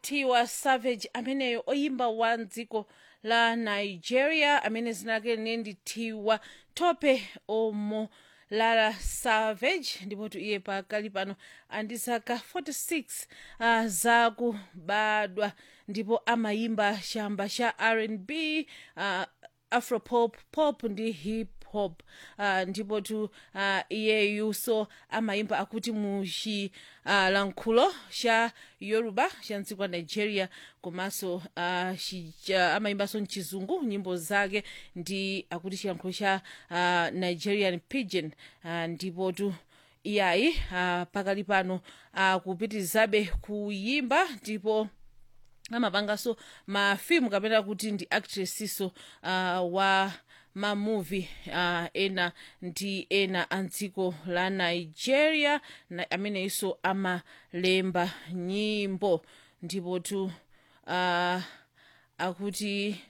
tiwa savage ameneyo oyimba wa dziko la nigeria amene zina lake linali tiwa tope omo lara savage ndipo iye pakali pano ndi zaka 46 uh, zakubadwa ndipo amayimba chamba cha rnb uh, afropop pop ndi hip hop uh, ndipo tu uh, iyeyu so amayimba akuti mu chilankhulo uh, cha yoruba cha mdziko la nigeria komanso uh, shija, amayimbanso mchizungu nyimbo zake ndi akuti chilankhulo cha uh, nigerian pidgin uh, ndipo tu iyayi uh, pakali pano akupitirizabe uh, kuyimba ndipo amapanganso mafimu kapena kuti ndi actressiso uh, wa mamuvi uh, ena ndi ena a dziko la nigeria na, amenenso amalemba nyimbo ndipo tu uh, akuti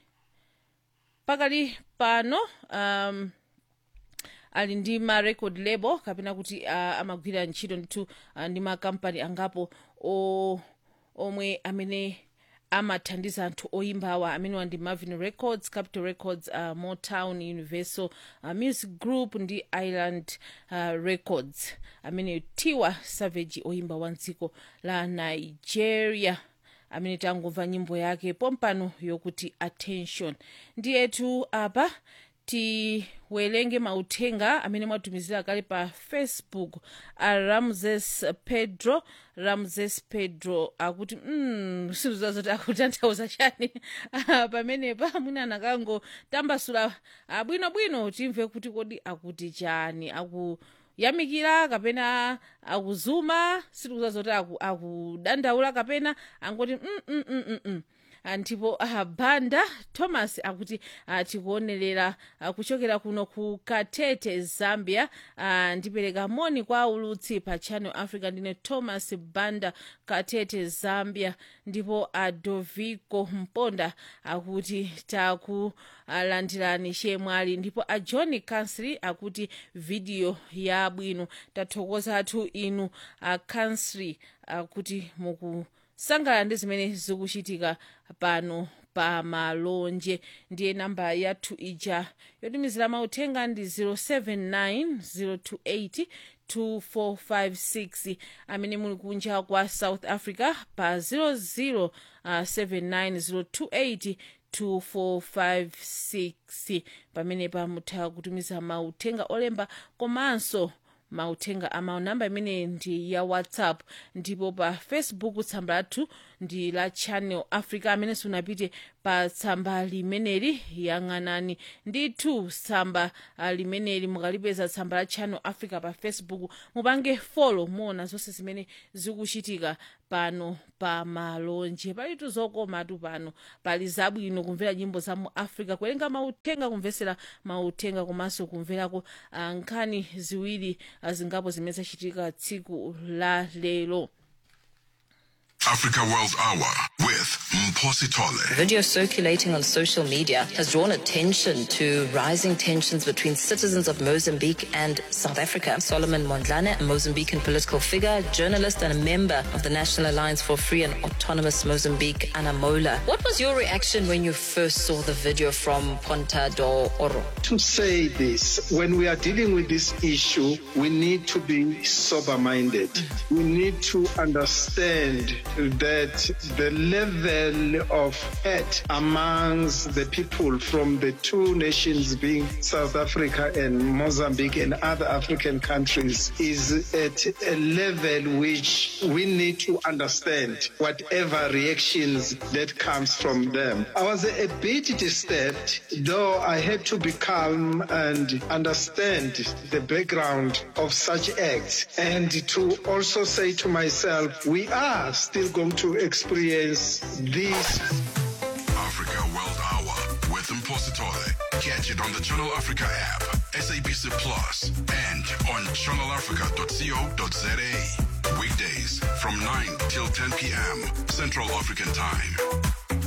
pakali pano um, ali ndi ma record label kapena kuti uh, amagwira ntchito ndithu uh, ndi makampani angapo o, omwe amene amathandiza anthu oyimbawa amenewa ndi marvin records capital records uh, motown universal uh, music group ndi island uh, records amene tiwa savage oyimba wa dziko la nigeria amene tangomva nyimbo yake pompano yokuti attention ndiyetu apa tiwerenge mauthenga amene mwatumizira kale pa facebook a ramses pedro ramses pedro akuti mm, siruza zoti akutanthauza chani pamenepa mwina anakangotambasula bwinobwino timve kuti kodi akuti chani aku yamikira kapena akuzuma sitikuza zoti akudandaula aku kapena angoti mm, mm, mm, mm, mm. ndipo uh, banda thomas akuti uh, tikuonerera uh, kuchokera kuno ku katete zambia uh, ndipereka moni kwa ulutsi pa channel africa ndine thomas banda katete zambia ndipo adovico mponda akuti takulandirani uh, chemwali ndipo a john kansri akuti vidiyo yabwino tathokozatu inu a uh, kansri akuti muku sangalala ndi zimene zikuchitika pano pa malonje ndiye namba yathu ija yotumizira mauthenga ndi 079 028 amene muli kunja kwa south africa pa 00 uh, 79 2456 pamenepa mutha kutumiza mauthenga olemba komanso mauthenga amawu namba imene ndi ya whatsapp ndipo pa facebook tsamba lathu ndi la channel africa amene sunapite pa tsamba limeneli yang'anani ndithu tsamba uh, limeneli mukalipeza tsamba la channel africa pa facebook mupange folo muona zonse zimene zikuchitika pano pa malonje palitu zokomatu pano pali zabwino kumvera nyimbo za mu africa kuwerenga mauthenga kumvesera mauthenga komanso kumverako uh, nkhani ziwiri uh, zingapo zimene zachitika tsiku la lero Africa World Hour with Mposi Tole. Video circulating on social media has drawn attention to rising tensions between citizens of Mozambique and South Africa. Solomon Mondlane, a Mozambican political figure, journalist, and a member of the National Alliance for Free and Autonomous Mozambique, Anamola. What was your reaction when you first saw the video from Ponta do Oro? To say this, when we are dealing with this issue, we need to be sober minded. We need to understand that the level of hate amongst the people from the two nations being South Africa and Mozambique and other African countries is at a level which we need to understand whatever reactions that comes from them. I was a bit disturbed, though I had to be calm and understand the background of such acts and to also say to myself, we are still going to experience this. Africa World Hour with Mposi Tole. Catch it on the Channel Africa app, SABC Plus, and on channelafrica.co.za. Weekdays from 9 till 10 p.m. Central African Time.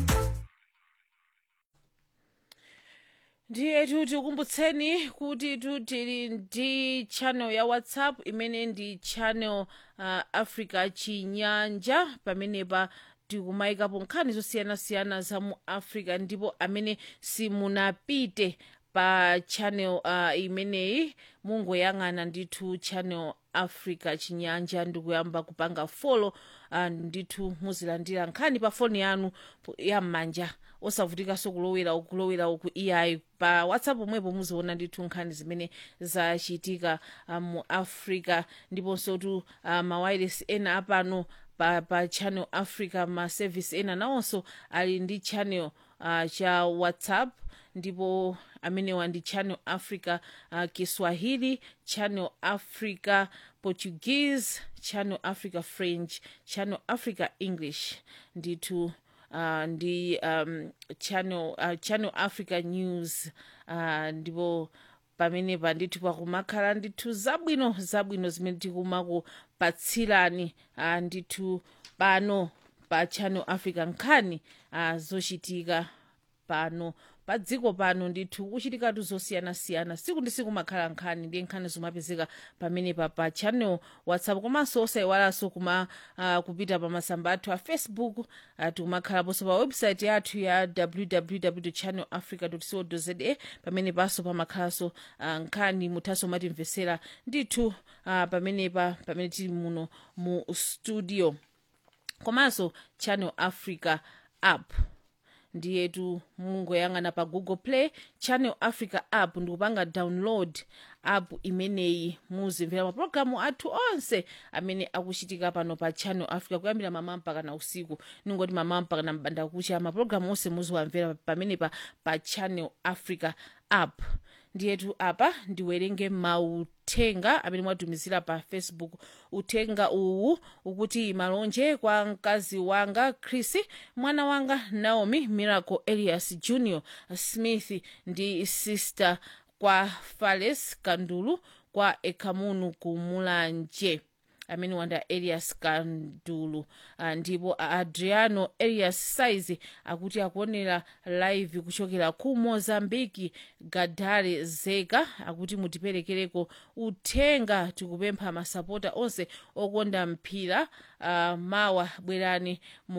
ndiye tikukumbutseni kuti tili ndi channel ya whatsapp imene ndi channel uh, africa chinyanja pamenepa tikumayikapo nkhani zosiyanasiyana za mu africa ndipo amene simunapite pa channel uh, imeneyi mungoyang'ana ndithu channel africa chinyanja ndikuyamba kupanga folo uh, ndithu muzilandira nkhani pa foni yanu yam'manja osavutikanso kulowera kulowera uku iyayi pa whatsapp omwepo muziona ndithu nkhani zimene zachitika uh, mu africa ndiponso tu uh, mawailes ena apano pa, pa channel africa ma service ena nawonso ali ndi channel uh, cha whatsapp ndipo amenewa ndi channel africa uh, kiswahili channel africa portuguese channel africa french channel africa english ndithu uh, ndi um, channel, uh, channel africa news uh, ndipo pamenepa ndithu pakumakhala ndithu zabwino zabwino zimene tikumakupatsirani uh, ndithu pano pa channel africa nkhani uh, zochitika pano pa dziko pano ndithu kuchitikatu zosiyanasiyana siku ndi siku makhala nkhani ndiye nkhani zomapezeka pamenepa pa channel whatsapp komanso osayiwalanso kuma uh, kupita pa masamba athu a facebook uh, tikumakhalaponso pa website yathu ya www channel africa co za pamene panso pamakhalanso uh, nkhani muthanso matimvesera ndithu uh, pamenepa pamene tili muno mu studio komanso channel africa app ndiyetu mungoyang'ana pa google play channel africa app ndikupanga download app imeneyi muzimvera mapulogalamu athu onse amene akuchitika pano pa channel africa kuyambira mamawa mpaka na usiku ningoti mamawa mpaka na mbanda kucha mapulogalamu onse muziwamvera pamenepa pa channel africa app ndiyetu apa ndiwerenge mauthenga amene mwatumizira pa facebook uthenga uwu ukuti malonje kwa mkazi wanga chris mwana wanga naomi miracle elias junior smith ndi sister kwa fales kandulu kwa ekamunu kumulanje amene wanda elias kandulu uh, ndipo adriano elias size akuti akuonera live kuchokera ku mozambiki gadare zeka akuti mutiperekereko uthenga tikupempha masapota onse okonda mpira uh, mawa bwerani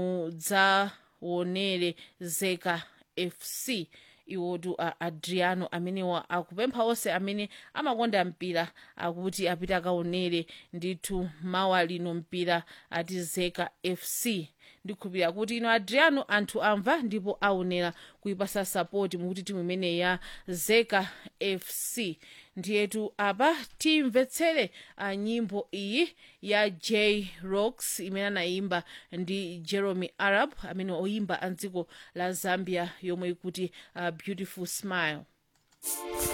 mudzaonere zeka fc iwotu uh, adriano amenewa akupempha onse amene amakonda mpira akuti apita akaonere ndithu mawa lino mpira ati zeka fc ndikhulupirira kuti ino adriano anthu amva ndipo aonera kuipasa sapoti mukuti timu imene ya zeka fc ndiyetu apa timvetsere uh, nyimbo iyi ya j rocks imene anayimba ndi jeremy arab amene oyimba a dziko la zambia yomwe ikuti uh, beautiful smile